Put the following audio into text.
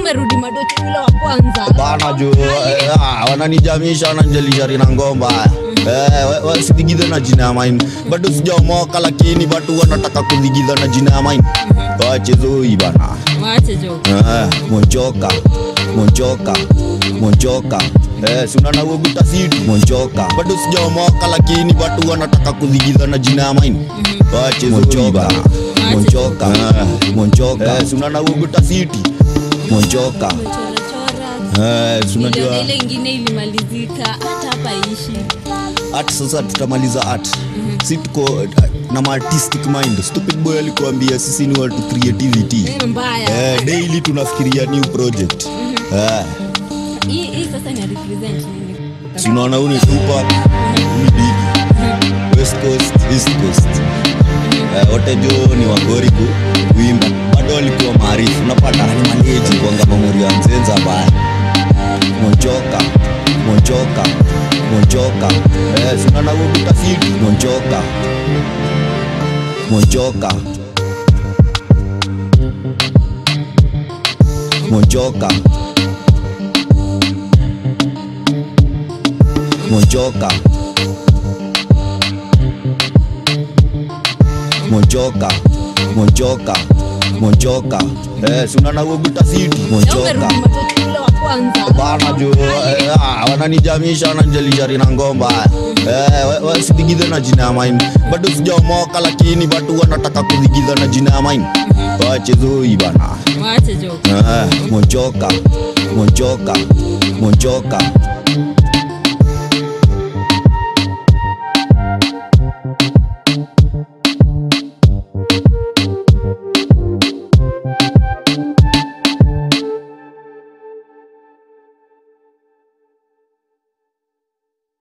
umerudi madocho yule wa kwanza bana jo eh, ah, wananijamisha wananjelisha na ngomba Eh, we- we- sidigidhe na jina ya main bado sijaomoka lakini bado wanataka kudigidha na jina ya main wachezoi bana wache jo Eh, monjoka monjoka monjoka Eh, si unaona uoguta sidi monjoka bado sijaomoka lakini bado wanataka kudigidha na jina ya main wachezoi bana monjoka Eh, monjoka Eh, si unaona uoguta sidi monjoka umechorachora Eh, si unajua Niliona ile ingine ilimalizika hata hapa ishi art sasa tutamaliza art si tuko uh, na ma artistic mind stupid boy alikuambia sisi ni watu creativity Ni mbaya eh, daily tunafikiria new project eh, hii hii sasa ina represent nini si unaona huu ni Tupac huu ni Biggie west coast east coast eh, wote jo ni wagoriku kuimba bado walikuwa maarifu unapata ni maleji kwanga mamuri ya mzenza baya monjoka monjoka monjoka eh, si unaona huu utafiti monjoka monjoka monjoka monjoka monjoka monjoka monjoka eh, si unaona huo utafiti Leo monjoka umerudi madocho yule wa kwanza bana jo eh, ah, wananijamisha wananjelishari na ngomba eh, we- we- sidigidhe na jina ya main bado sijaomoka lakini bado wanataka kudigidha na jina ya main wachezoi bana wache jo eh, monjoka monjoka monjoka